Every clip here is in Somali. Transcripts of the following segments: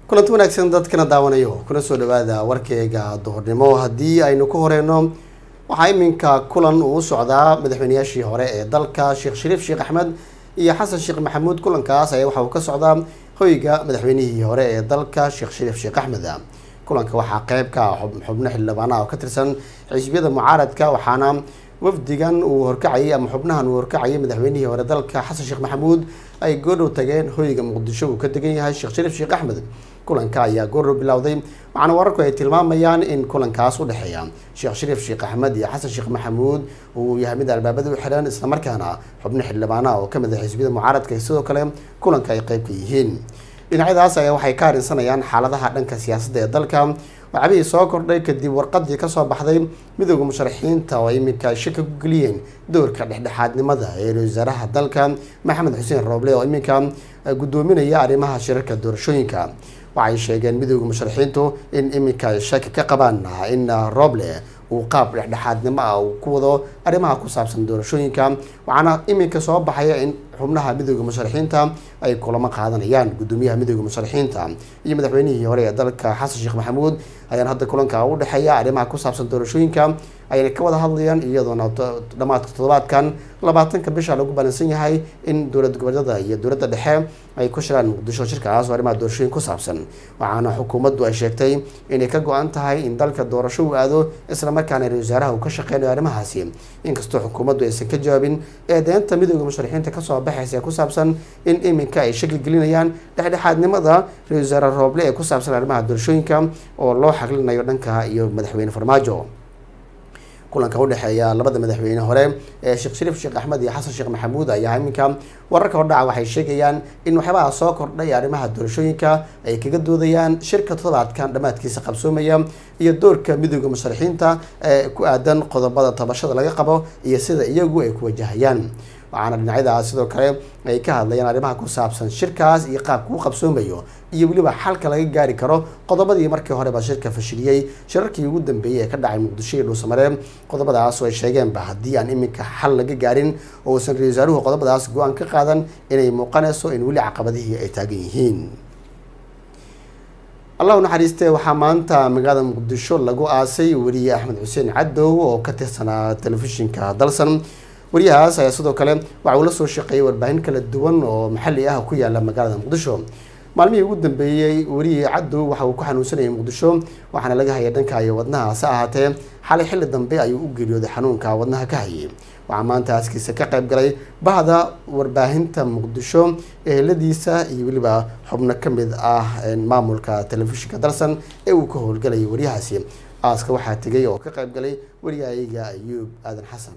kulanti wanaagsan dadkana daawanayo kuna soo dhawaada warkeyga duhurnimo haddii aynu ku horeyno waxaa iminka kulan uu socdaa madaxweynayaashii hore ee dalka sheekh shariif sheekh axmed iyo xasan sheekh maxamuud kulankaas ayaa waxa uu ka socdaa hoyga madaxweynihii hore ee dalka sheekh shariif sheekh axmed kulanka waxaa qeyb ka ah xubno xildhibaanaha oo ka tirsan xisbiyada mucaaradka waxaana wafdigan uu horkacayay ama xubnahan uu horkacayay madaxweynihii hore dalka xasan sheekh maxamuud ay goordhow tageen hoyga muqdisho uu ka degan yahay sheekh shariif sheekh axmed kulanka ayaa goordhow bilowday waxaana wararku ay tilmaamayaan in kulankaas u dhexeeya sheekh shariif sheekh axmed iyo xasan sheekh maxamuud uu yahay mid albaabada u xiran islamarkaana xubno xildhibaanaha oo kamid ah xisbiyada mucaaradka sidoo kale kulanka ay qeyb ka yihiin dhinacyadaas ayaa waxay ka harinsanayaan xaaladaha dhanka siyaasadda ee dalka waxaabihii soo kordhay kadib warqadii kasoo baxday midooda musharaxiinta oo iminka shaka ku geliyeen doorka dhexdhexaadnimada ee ra wasaaraha dalka maxamed xuseen rooble oo iminka gudoominaya arrimaha shirarka doorashooyinka waxay sheegeen midooda musharaxiintu in iminka shaki ka qabaan in rooble uu qaab dhexdhexaadnimo ah uu ku wado arrimaha ku saabsan doorashooyinka waxaana iminka soo baxaya in xubnaha midooda musharaxiinta ay kulamo qaadanayaan gudoomiyaha midooda musharaxiinta iyo madaxweynihii hore ee dalka xasan sheekh maxamuud ayaan hadda kulanka u dhexeeya arrimaha ku saabsan doorashooyinka ayna ka wada hadlayaan iyadoona dhammaadka toddobaadkan labaatanka bisha lagu balansan yahay in dowlad goboleedyada iyo dowladda dhexe ay ku shiraan muqdisho shirkaas oo arrimaha doorashooyin ku saabsan waxaana xukuumaddu ay sheegtay inay ka go-an tahay in dalka doorasho uu aado islamarkaana ra wasaaraha uu ka shaqeynayo arrimahaasi inkastoo xukuumaddu aysan ka jawaabin eedeynta midooda musharaxiinta kasoo baxaysa ee ku saabsan in iminka ay shaki gelinayaan dhexdhexaadnimada ra wasaare rooble ee ku saabsan arrimaha doorashooyinka oo loo xaglinayo dhanka iyo madaxweyne farmaajo kulanka udhexeeya labada madaxweyne hore ee sheekh shariif sheekh axmed iyo xasan sheekh maxamuud ayaa iminka wararka hordhaca waxay sheegayaan in waxyaabaha soo kordhay arrimaha doorashooyinka ay kaga doodayaan shirka toddobaadkan dhammaadkiisa qabsoomaya iyo doorka midooda musharaxiinta ee ku aadan qodobada tabashada laga qabo iyo sida iyagu ay ku wajahayaan waxaana dhinacyadaas sidoo kale ay ka hadlayaan arrimaha ku saabsan shirkaas iyo qaabka u qabsoomayo iyo weliba xalka laga gaari karo qodobadii markii horeba shirka fashiliyey shirarkii ugu dambeeyey ee ka dhacay muqdisho iyo dhuusamaree qodobadaas oo ay sheegeenba haddii aan iminka xal laga gaarin oo uusan ra wasaaruhu qodobadaas go-aan ka qaadan inay muuqanayso in weli caqabadihii ay taagan yihiin allahu naxariistee waxaa maanta magaalada muqdisho lagu aasay weriye axmed xuseen cadow oo ka tirsanaa telefishinka dalsan wariyahaas ayaa sidoo kale waxa uu la soo shaqeeyay warbaahin kala duwan oo maxalli ah ku yaala magaalada muqdisho maalmihii ugu dambeeyey weriye cadow waxa uu ku xanuunsanayay muqdisho waxaana laga hayay dhanka iyo wadnaha hase ahaatee xalay xilli dambe ayuu u geeriyooday xanuunka wadnaha ka hayay waxaa maanta aaskiisa ka qayb galay bahda warbaahinta muqdisho eheladiisa iyo weliba xubno ka mid ah maamulka telefishinka dalsan ee uu ka howlgalayay waryahaasi aaska waxaa tegay oo ka qayb galay waryahayaga ayuub aadan xasan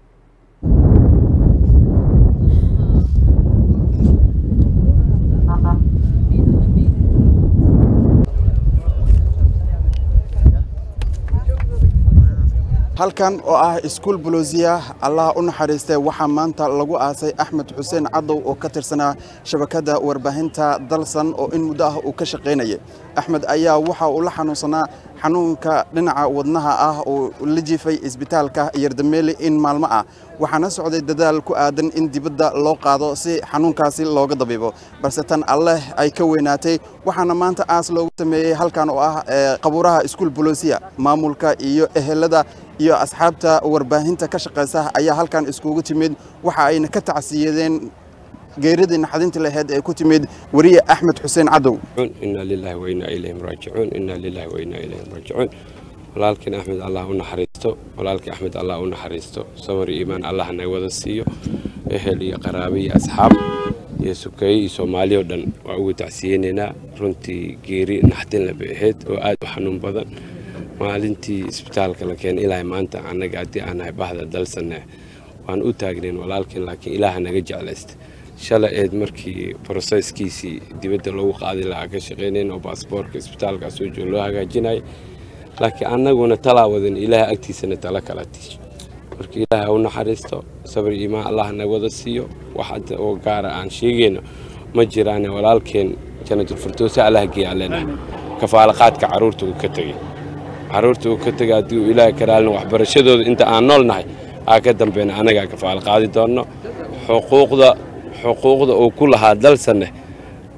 halkan oo ah iskuul bolosiya allaha u naxariistay waxaa maanta lagu aasay axmed xuseen cadow oo ka tirsanaa shabakadda warbaahinta dalsan oo in muddo ah uu ka shaqaynayay axmed ayaa waxa uu la xanuunsanaa xanuunka dhinaca wadnaha ah oo la jiifay isbitaalka yardameeli in maalmo ah waxaana socday dadaal ku aadan in dibadda loo qaado si xanuunkaasi looga dabiibo balse tan alleh ay ka weynaatay waxaana maanta aas loogu sameeyey halkan oo ah qabuuraha iskuul bolosiya maamulka iyo ehelada iyo asxaabta warbaahinta ka shaqaysa ayaa halkan iskugu timid waxa ayna ka tacsiyadeen geeridii naxdinta laheyd ee ku timid weriye axmed xuseen cadow inaa lilahi wainaa ilayhim raajicuun inaa lilahi wainaa ilayhim raajicuun walaalkiin axmed allah u naxariisto walaalkii axmed allah u naxariisto sabar iyo iimaan allah naga wada siiyo ehel iyo qaraabe iyo asxaab iyo sukeeye iyo soomaali oo dhan waa ugu tacsiyeynaynaa runtii geeri naxdin laba ahayd oo aad u xanuun badan maalintii isbitaalka la keenay ilaahay maanta annaga haddii aan nahay bahda dalsanne waan u taagnayn walaalkiin laakiin ilaaha naga jeclaysta shalay eed markii broseyskiisii dibadda loogu qaadi lahaa ka shaqaynayn oo baasboorka isbitaalka soo joog loo hagaajinayay laakiin annaguna talaa wadan ilaaha agtiisana tala kala tiisho marka ilaaha u naxariisto sabir iimaan allah naga wada siiyo wax hadda oo gaara aan sheegayno ma jiraane walaalkeen janatulfirdowsa allah geeyaa leenahay kafaalaqaadka carruurta uu ka tegey carruurta uu ka tegay haddii uu ilaahay karaalina waxbarashadooda inta aan nool nahay aa ka dambeyna annagaa kafaal qaadi doonno xuquuqda xuquuqda uu ku lahaa dalsanne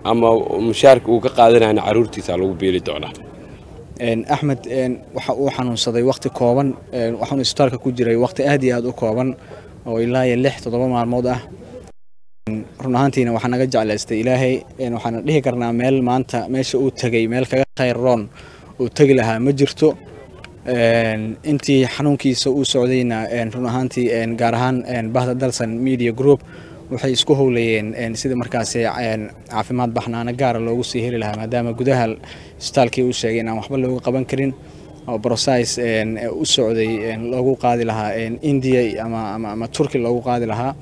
ama mushaarka uu ka qaadanayna caruurtiisa lagu biili doonaa axmed waxa uu xanuunsaday wakhti kooban waxaanu isbitaalka ku jiray wakhti aad iyo aad u kooban oo ilaa iyo lix toddoba maalmood ah run ahaantiina waxaa naga jeclaystay ilaahay waxaana dhihi karnaa meel maanta meesha uu tegey meel kaga khayr roon uu tegi lahaa ma jirto intii xanuunkiisa uu socdayna run ahaantii gaar ahaan bahda dalsan media group waxay isku howlayeen sidii markaasi caafimaad baxnaano gaara loogu sii heli lahaa maadaama gudaha isbitaalkii uu sheegay inaan waxba looga qaban karin oo brocise u socday loogu qaadi lahaa india ama turki loogu qaadi lahaa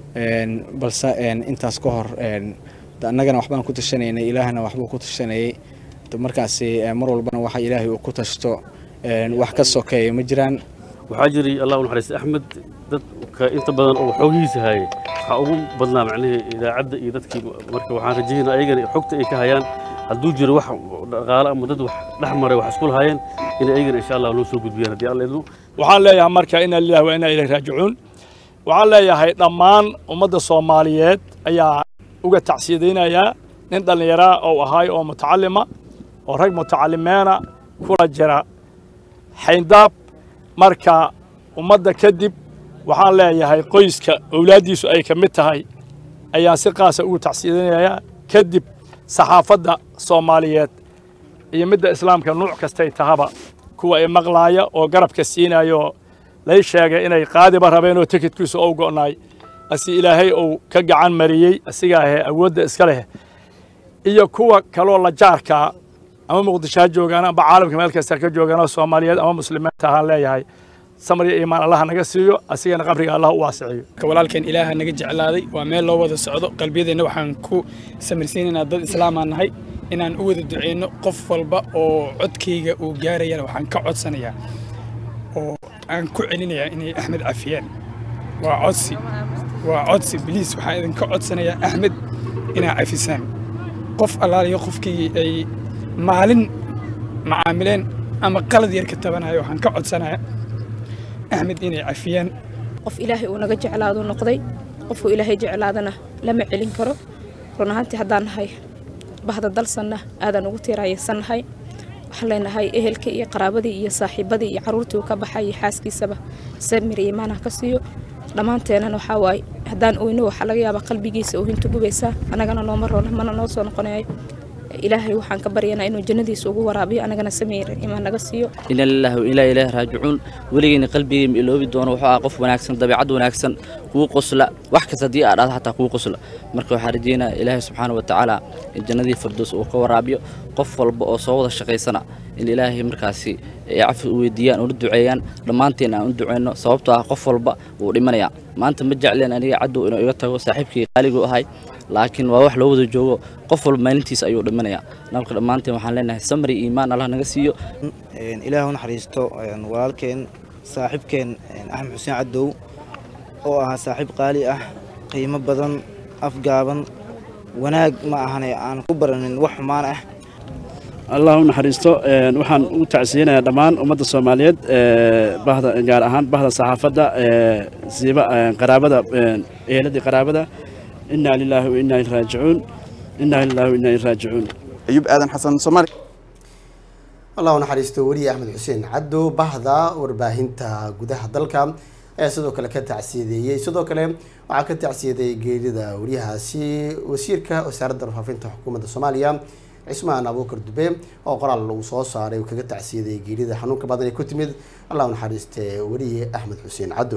balse intaas ka hor annagana waxbaan ku tashanaynay ilaahna waxbuu ku tashanayay markaasi mar walbana waxa ilaahay uu ku tashto wax ka sokeeya ma jiraan waxaa jiray allah u naxariista axmed dadka inta badan oo xoogihiisa hayay waxaa ugu badnaa macnihii idaacadda iyo dadkii marka waxaan rajaynaa ayagana xogta ay ka hayaan hadduu jiro wax dhaqaale ama dad wax dhex maray wax isku lahaayeen inay ayagana insha allah loo soo gudbiyaan haddii alla idmo waxaan leeyahay marka inaa lillahi wa inaa ilayhi raajicuun waxaan leeyahay dhammaan ummadda soomaaliyeed ayaa uga tacsiyadaynayaa nin dhallinyaraa oo ahaay oo mutacalima oo rag mutacalimeena kula jira xayndaab marka ummadda kadib waxaan leeyahay qoyska owlaaddiisu ay ka mid tahay ayaan si qaasa ugu tacsiyadaynayaa kadib saxaafadda soomaaliyeed iyo midda islaamka nuuc kastay tahaba kuwa ay maqlaaya oo garabka siinayo lay sheegay inay qaadiba rabeen oo tikidkiisu ou go'naay asi ilaahay uu ka gacan mariyey asigaahe awoodda iska leh iyo kuwa kaloo la jaarkaa ama muqdisho ha joogaan amba caalamka meel kasta ka joogaan soomaaliyeed ama muslimiinta ahaan leeyahay samar iyo iimaan allaha naga siiyo asigana qabriga allah u waasiciyo walaalkeen ilaaha naga jeclaaday waa meel loo wada socdo qalbiyadeenna waxaan ku samirsiinaynaa dad islaamaan nahay inaan u wada duceyno qof walba oo codkayga uu gaarayana waxaan ka codsanayaa oo aan ku celinayaa inay axmed cafiyaan waa codsi waa codsi biliis waxaan idinka codsanayaa axmed inaa cafisaan qof allaaliyo qofkii ay maalin macaamileen ama qalad yar ka tabanayo waxaan ka codsanayaa axmed inay cafiyaan qof ilaahay uu naga jeclaado noqday qofku ilaahay jeclaadana lama celin karo run ahaantii haddaan nahay bahda dalsanna aadaan ugu tiiraayaysannahay waxaan leenahay ehelkii iyo qaraabadii iyo saaxiibadii iyo carruurtii uu ka baxay iyo xaaskiisaba samir iyo imaanah ka siiyo dhammaanteenana waxaa waaye haddaan oyno waxaa laga yaabaa qalbigiisa oo hinta gubaysaa annagana nooma roona mana noo soo noqonayo ilaahay waxaan ka baryanaa inuu jannadiisa ugu waraabiyo annagana samir imaan naga siiyo ina lillahi wa ilaa ilaahi raajicuun weligeyna qalbigay ma iloobi doono wuxuu ah qof wanaagsan dabeecad wanaagsan kuu qosla wax kasta haddii aad dhahdo xataa kuu qosla marka waxaan rajeynaya ilaahay subxaana wa tacaala in jannadii firdows uu ka waraabiyo qof walba oo soo wada shaqaysana in ilaahay markaasi ay cafi u weydiiyaan una duceeyaan dhammaanteen aan u duceyno sababtoo ah qof walba wuu dhimanayaa maanta ma jecleen aniga caddow inuu iga tago saaxiibkii qaaligu ahay laakiin waa wax loo wada joogo qof walba maalintiisa ayuu dhimanayaa nabka dhammaanteen waxaan leenahay samri iimaan allah naga siiyo ilaah u naxariisto walaalkeen saaxiibkeen axmed xuseen caddow oo ahaa saaxiib qaali ah qiimo badan afgaaban wanaag ma ahane aan ku baranin wax xumaan ah allah u naxariisto waxaan u tacsiyinayaa dhammaan ummadda soomaaliyeed bahda gaar ahaan bahda saxaafadda siiba qaraabada eheladii qaraabada inaa lilaahi wa inaa ilaihi raajicuun inaa lilaahi wa inaa ilaihi raajicuun ayub aadan xasan soomaali allah u naxariisto weriye axmed xuseen caddo bahda warbaahinta gudaha dalka ayaa sidoo kale ka tacsiyadeeyey sidoo kale waxaa ka tacsiyadeeyey geerida wariyahaasi wasiirka wasaaradda warfaafinta xukuumadda soomaaliya cismaan abuukar dube oo qoraal lagu soo saaray uu kaga tacsiyaday geerida xanuunka badan ee ku timid allah u naxariiste weriye axmed xuseen caddo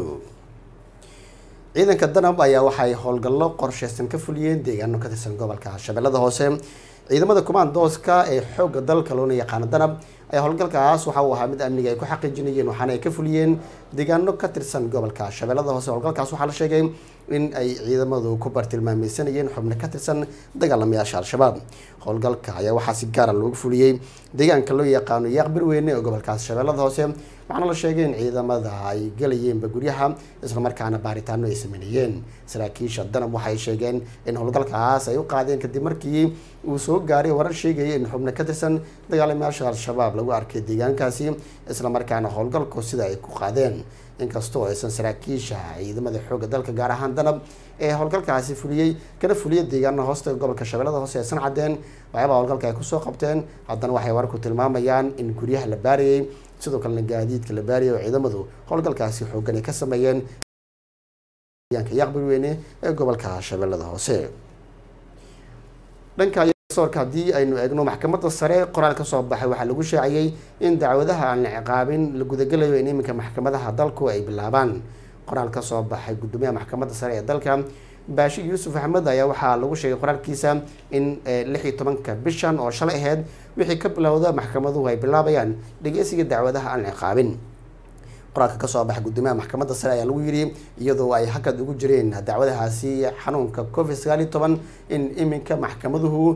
ciidanka danab ayaa waxay howlgallo qorsheysan ka fuliyeen deegaano ka tirsan gobolka shabeellada hoose ciidamada kumaandooska ee xoogga dalka loona yaqaano danab ayaa howlgalkaas waxa uu ahaa mid amniga ay ku xaqiijinayeen waxaana ay ka fuliyeen deegaano ka tirsan gobolka shabeellada hoose howlgalkaas waxaa la sheegay in ay ciidamadu ku bartilmaameysanayeen xubno ka tirsan dagaalamayaasha al-shabaab howlgalka ayaa waxaa si gaara loogu fuliyey deegaanka loo yaqaano yaaqbir weyne ee gobolkaas shabeellada hoose waxaana la sheegay in ciidamada ay galayeenba guryaha islamarkaana baaritaano ay sameynayeen saraakiisha danab waxay sheegeen in howlgalkaas ay u qaadeen kadib markii uu soo gaaray warar sheegaya in xubno ka tirsan dagaalamayaasha al-shabaab lagu arkay deegaankaasi islamarkaana howlgalku sida ay ku qaadeen inkastoo aysan saraakiisha ciidamada xoogga dalka gaar ahaan danab ee howlgalkaasi fuliyey kana fuliya deegaana hoosta gobolka shabeellada hoose aysan cadeen waxyaabaa howlgalka ay kusoo qabteen haddana waxay wararku tilmaamayaan in guryaha la baarayey sidoo kalena gaadiidka la baarayay oo ciidamadu howlgalkaasi xooggan ay ka sameeyeen deegaanka yaqbir weyne ee gobolka shabeellada hoose dhanka soorka haddii aynu eegno maxkamadda sare qoraal ka soo baxay waxaa lagu shaaciyey in dacwadaha aan la ciqaabin la gudagelayo in iminka maxkamadaha dalku ay bilaabaan qoraal ka soo baxay gudoomiyaha maxkamadda sare ee dalka baashi yuusuf axmed ayaa waxaa lagu sheegay qoraalkiisa in lix iyo tobanka bishan oo shalay aheyd wixii ka bilowda maxkamaduhu ay bilaabayaan dhegeysiga dacwadaha aan la ciqaabin qoraalka kasoo baxay gudoomiyaha maxkamadda sare ayaa lagu yidhi iyadoo ay hakad ugu jireen dacwadahaasi xanuunka covid sagaal iyo toban in iminka maxkamaduhu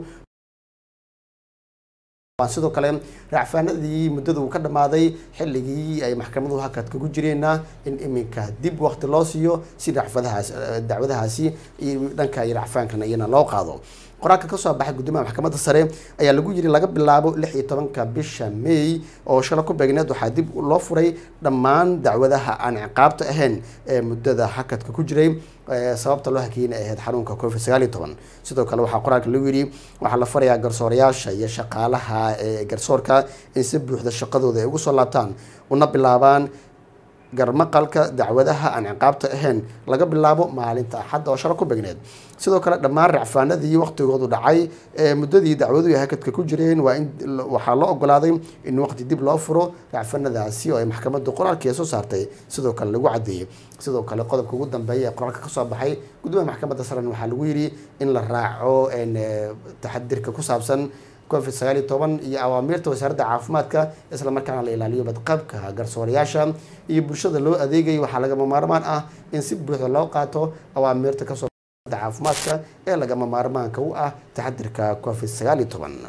sidoo kale racfaanadii muddada uu ka dhammaaday xilligii ay maxkamaduhu hakad kagu jireenna in iminka dib waqti loo siiyo si racfadahaas dacwadahaasi iyo dhanka iyo racfaankana iyana loo qaado qoraalka kasoo baxay gudoomiyaha maxkamadda sare ayaa lagu yiri laga bilaabo lix iyo tobanka bisha may oo shala ku beegneed waxaa dib loo furay dhammaan dacwadaha aan ciqaabta ahayn ee muddada hakadka ku jiray sababta loo hakiyeyna ahayd xanuunka covid sagaal iyo toban sidoo kale waxaa qoraalka lagu yidhi waxaa la farayaa garsoorayaasha iyo shaqaalaha ee garsoorka in si buuxda shaqadooda ay ugu soo laabtaan una bilaabaan garmaqalka dacwadaha aan ciqaabta ahayn laga bilaabo maalinta axadda oo shala ku begneed sidoo kale dhammaan racfaanadii waqtigoodu dhacay ee muddadii dacwaduhu hakadka ku jireen waa in waxaa loo ogolaaday in waqti dib loo furo racfaanadaasi oo ay maxkamaddu qoraalkii soo saartay sidoo kale lagu cadeeyey sidoo kale qodobka ugu dambeeya ee qoraalka kasoo baxay gudoomiyaha maxkamadda saren waxaa lagu yidhi in la raaco taxadirka ku saabsan covid sagaal iyo toban iyo awaamiirta wasaaradda caafimaadka isla markaana la ilaaliyo badqabka garsoorayaasha iyo bulshada loo adeegayo waxaa lagama maarmaan ah in si buuxda loo qaato awaamiirta kasoo caafimaadka ee lagama maarmaanka u ah taxadirka covid sagaal iyo toban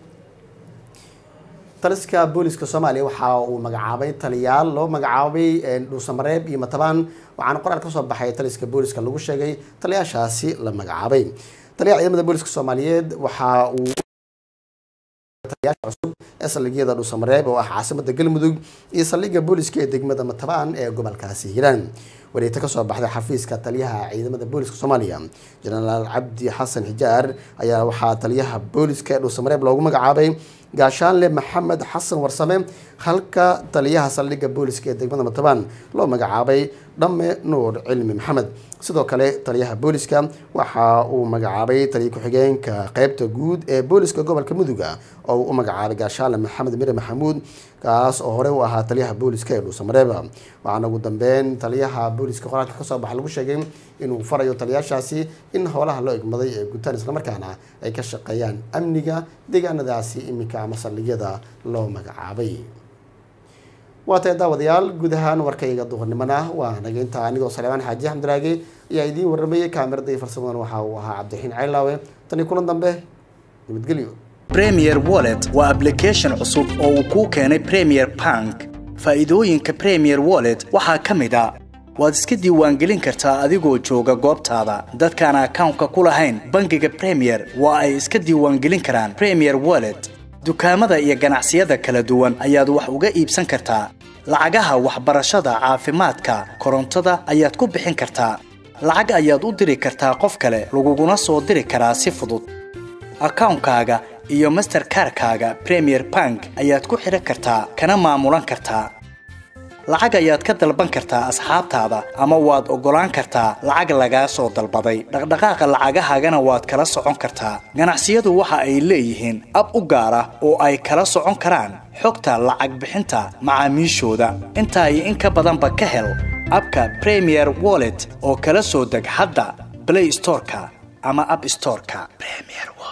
taliska booliska soomaaliya waxa uu magacaabay taliyaal loo magacaabay dhuusamareeb iyo matabaan waxaana qoraal kasoo baxay taliska booliska lagu sheegay taliyaashaasi la magacaabay taliyaha ciidamada booliska soomaaliyeed waxa uu taliyaasha cusub ee saldhigyada dhuusamareeb oo ah caasimada galmudug iyo saldhigga booliska ee degmada matabaan ee gobolkaasi hiiraan wareegta kasoo baxday xafiiska taliyaha ciidamada booliska soomaaliya jenaraal cabdi xasan xijaar ayaa waxaa taliyaha booliska ee dhuusamareeb loogu magacaabay gaashaanle maxamed xasan warsame halka taliyaha saldhigga booliska ee degmada matabaan loo magacaabay dhamme nuur cilmi maxamed sidoo kale taliyaha booliska waxa uu magacaabay taliya ku-xigeenka qeybta guud ee booliska gobolka muduga oo uu u magacaabay gaashaanle maxamed mire maxamuud kaas oo hore u ahaa taliyaha booliska ee dhuusamareeba waxaana ugu dambeyn taliyaha booliska qoraalka kasoo baxa lagu sheegay inuu farayo taliyaashaasi in howlaha loo egmaday ee gutaan islamarkaana ay ka shaqeeyaan amniga deegaanadaasi iminka ama saldhigyada loo magacaabay waa tahay daawadayaal guud ahaan warkayga duhurnimona waa nageynta anigoo saleebaan xaaji xamdiraage ayaa idiin waramayay kaamirada iyo farsamadan waxa uu ahaa cabdiraxiin caylaawe tani kulan dambe nabadgelyo premier wallet waa application cusub oo uu kuu keenay premier bank faa'iidooyinka premier wallet waxaa ka mid a waad iska diiwaangelin kartaa adigoo jooga goobtaada dadkaan akawnka ku lahayn bangiga premier waa ay iska diiwaangelin karaan premier wallet dukaamada iyo ganacsiyada kala duwan ayaad wax uga iibsan kartaa lacagaha waxbarashada caafimaadka korontada ayaad ku bixin kartaa lacag ayaad u diri kartaa qof kale laguguna soo diri karaa si fudud akawnkaaga iyo masterkarkaaga premier bank ayaad ku xidhan kartaa kana maamulan kartaa lacag ayaad ka dalban kartaa asxaabtaada ama waad oggolaan kartaa lacag lagaa soo dalbaday dhaqdhaqaaqa lacagahaagana waad kala socon kartaa ganacsiyadu waxa ay leeyihiin ab u gaar ah oo ay kala socon karaan xogta lacag bixinta macaamiishooda intaa iyo in ka badanba ka hel abka premier wallet oo kala soo deg hadda blay storeka ama ab storeka